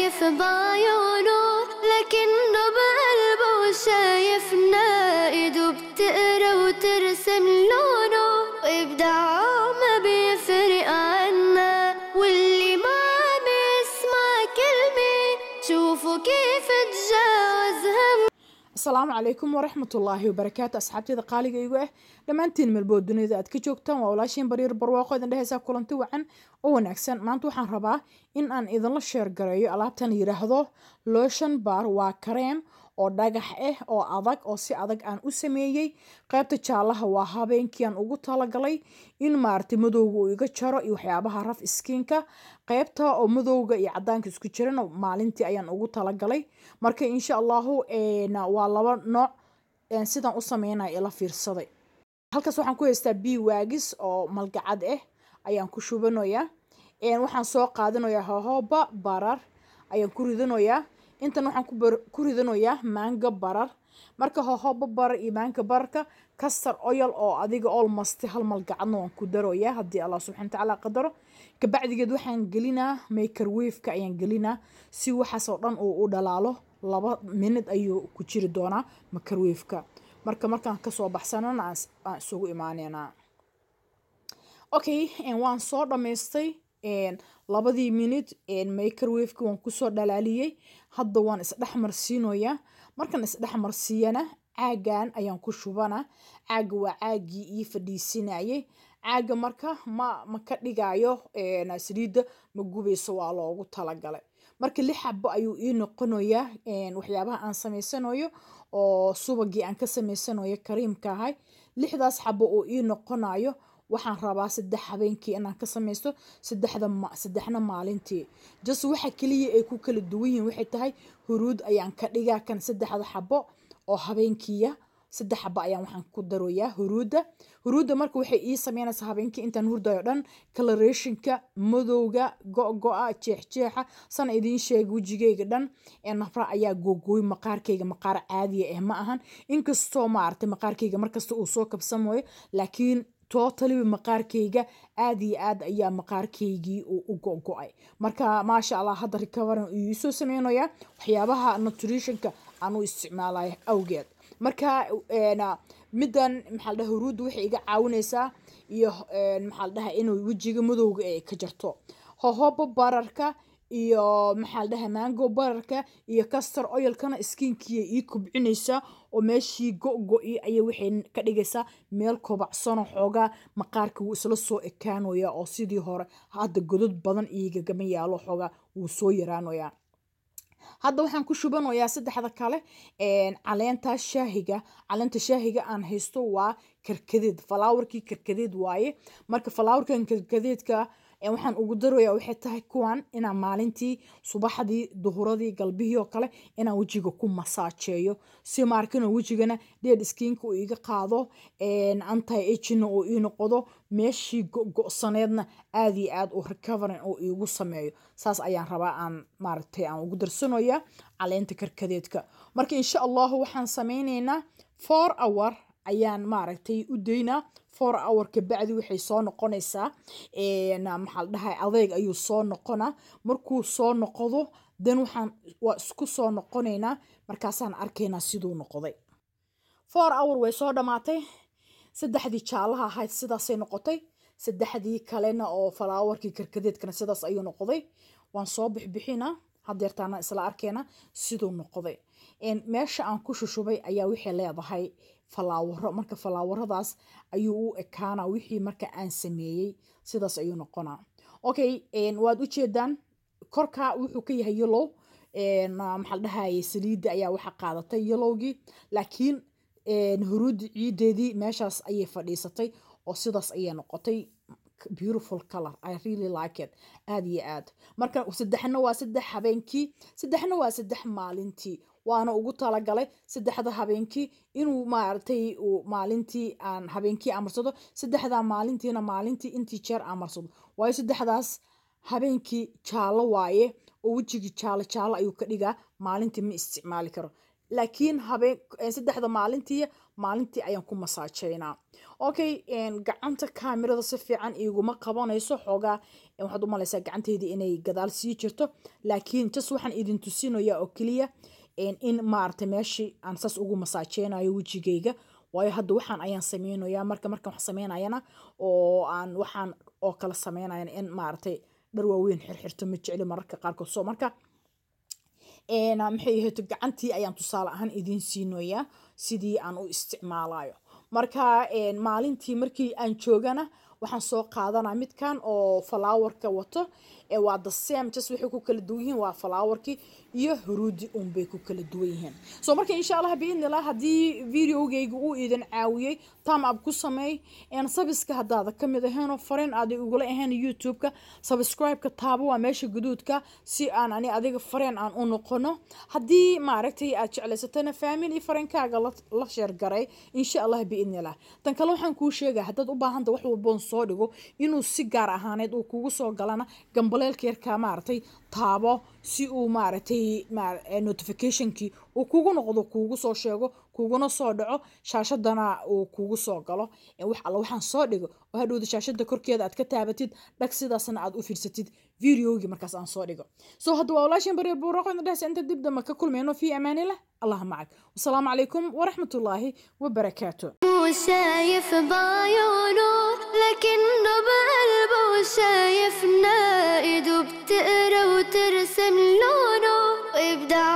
شايف بعيونه لكنه بقلبه شايفنا ايده بتقرا وترسم لونه وابداعه ما بيفرق عنا واللي ما عم يسمع كلمة شوفوا كيف تجاوز هم asalaamu calaykum waraxmatullaahi wabarakaatu asxaabteeda qaaliga igu ah dhammaantiin melbood dunida aad ka joogtaan waa walaashiin bariir barwaaqo idin dhehaysaa kulanti wacan oo wanaagsan maanta waxaan rabaa in aan idinla sheer gareeyo alaabtan yidhaahdo lotion bar waa kareem oo dhagax ah oo adag oo si adag aan u sameeyey qaybta jaalaha waa habeenkii aan ugu talagalay in maaragtay madowga uu iga jaro iyo waxyaabaha raf iskiinka qaybta oo madowga iyo cadaanka isku jirana maalintii ayaan ugu talagalay marka insha allahu waa laba nooc sidaan u sameynaya ila fiirsaday halkaas waxaan ku haystaa b waagis oo malgacad ah ayaan ku shubanayaa waxaan soo qaadanayaa hohoba barar ayaan ku ridanayaa intan waxaan ku ridanayaa maanga barar marka hohoba barar iyo maanga bararka kastar oyal oo adiga olmost hal malgacadna waan ku daroyaa haddii allah subxana watacaala qadaro kabacdigeed waxaan gelinaa makerwaveka ayaan gelinaa si waxaas oo dhan uu u dhalaalo laba minid ayuu ku jiri doonaa makerwaveka marka markaan kasoo baxsanana aan isugu imaaneynaa okay waan soo dhammaystay labadii minute makerwaveka waan kusoo dhalaaliyey hadda waan isdhexmarsiinoyaa markaan isdhexmarsiiyana caagan ayaan ku shubana caaga waa caagii ii fadhiisinayay caaga marka ma ma ka dhigayo saliidda ma gubayso waa loogu talagalay marka lix xabo ayuu ii noqonayaa waxyaabaha aan samaysanayo oo subagii aan ka samaysanayo kariimka ahay lixdaas xabo oo ii noqonayo waxaan rabaa saddex habeenkii inaan ka samaysto saddexda saddexna maalintii jas waxa keliya ay ku kala duwan yihiin waxay tahay huruud ayaan ka dhigaa kan saddexda xabo oo habeenkiiya saddex xabo ayaan waxaan ku daroyaa huruudda huruudda marka waxay ii sameynaysaa habeenkii intaan hurdayo dhan colorationka madowga go-go-a jeexjeexa sana idiin sheega wejigayga dhan nafra ayaa googooy maqaarkayga maqaar caadiya ah ma ahan inkastoo maaragtay maqaarkayga markasta uu soo kabsamayo laakiin totaliba maqaarkayga aad iyo aad ayaa maqaarkaygii u go-go-ay marka maasha allah hadda recoverin uu iisoo sameynayaa waxyaabaha nutritionka aan u isticmaalayo awgeed marka middan maxaa dhaha huruudda waxay iga caawinaysaa iyo maxaa dhaha inuu wejiga madowga ay ka jarto hohoba bararka iyo maxaa dhaha mango bararka iyo castor oilkana skiinkiiya ii kobcinaysaa oo meeshii go-go-i ayay waxay ka dhigaysaa meel kobacsanoo xoogaa maqaarka wuu isla soo ekaanaya oo sidii hore hadda godod badan iigagama yaalo xoogaa wuu soo yaraanayaa hadda waxaan ku shubanayaa saddexda kale caleenta shaahiga caleenta shaahiga aan haysto waa karkadeed falaawarkii karkadeed waaye marka falaawarkan karkadeedka waxaan ugu daraya waxay tahay kuwan inaan maalintii subaxdii duhuradii galbihii oo kale inaan wejiga ku masaajeeyo si maarkano wejigana dheed skiinka uu iga qaado anti agina uu ii noqdo meeshii go-go-saneedna aad iyo aad u recoverin uu iigu sameeyo saas ayaan rabaa aan maaragtay aan ugu darsanaya caleenta karkadeedka marka insha allahu waxaan sameyneynaa four hour ayaan maaragtay u daynaa four hour kabacdi waxay soo noqonaysaa maxaa dhahay adeeg ayuu soo noqonaa markuu soo noqdo dan waxaan waa isku soo noqonaynaa markaasaan arkaynaa siduu noqday four hour way soo dhammaatay saddexdii jaalaha ahayd sidaasay noqotay saddexdii kalena oo falaawarkii karkadeedkana sidaas ayuu noqday waan soo bixbixinaa hadeertaana isla arkeena siduu noqday meesha aan ku shushubay ayaa waxay leedahay falaawaro marka falaawaradaas ayuu u ekaana wixii marka aan sameeyey sidaas ayuu noqonaa okay waad u jeedaan korka wuxuu ka yahay yellow maxaa dhahaye saliidda ayaa waxa qaadatay yellowgii laakiin huruuddi ciideedii meeshaas ayay fadhiisatay oo sidaas ayay noqotay beautiful color i really like it aad iyo aad marka saddexna waa saddex habeenkii saddexna waa saddex maalintii waana ugu talagalay saddexda habeenkii inuu maaragtay maalintii aan habeenkii amarsado saddexda maalintiina maalintii intii jeer amarsado waayo saddexdaas habeenkii jaalo waaye oo wejigii jaalo jaalo ayuu ka dhigaa maalintii ma isticmaali karo laakiin habeen saddexda maalintii maalintii ayaan ku masaajeynaa okay gacanta kaamirada si fiican iguma qabanayso xoogaa waxaad u malaysaa gacanteydii inay gadaal sii jirto laakiin jas waxaan idin tusinaya oo keliya in maaragtay meeshii aan saas ugu masaajeynayo wejigayga waayo hadda waxaan ayaan sameynayaa marka markan wax sameynayana oo aan waxaan oo kala sameynayana in maaragtay dhar waaweyn xirxirto ma jecli mararka qaarkood soo marka maxay ahayd gacantii ayaan tusaale ahaan idiin siinoyaa sidii aan u isticmaalayo marka maalintii markii aan joogana waxaan soo qaadanaa midkan oo falaawarka wato waa the same just waxay ku kala duwan yihiin waa falaawarkii iyo huruudi unbay ku kala duwan yihiin so marka insha allah biidnillah haddii videogayga uu idin caawiyey tam ab ku sameey sabiska haddaada ka mid ahaynoo fariin aaday ugula ahayn youtube-ka subscribe-ka taabo waa meesha guduudka si aan ani adiga fariin aan u noqono haddii maaragtay aad jeclaysatana family fariinkaaga la sheergaray insha allah biidnillah tan kale waxaan kuu sheegaya haddaad u baahanta wax walboon soo dhigo inuu si gaar ahaaneed uu kugu soo galana gambaleelka yarkaa maaragtay taabo si uu maaragtay notificationkii uu kugu noqdo kuugu soo sheego kuguna soo dhaco shaashadana uu kugu soo galo wax alla waxaan soo dhigo oo hadhowda shaashada korkeeda aad ka taabatid dhag sidaasna aad u fiirsatid videogii markaas aan soo dhigo so hadda waa walaashin bareer buuraqo dhehs inta dib damba ka kulmayno fi amaanillah allah macag wasalaamu calaykum waraxmatullaahi wabarakaatu شايف بعيونه لكنه بقلبه شايفنا ايده بتقرا وترسم لونه وابداع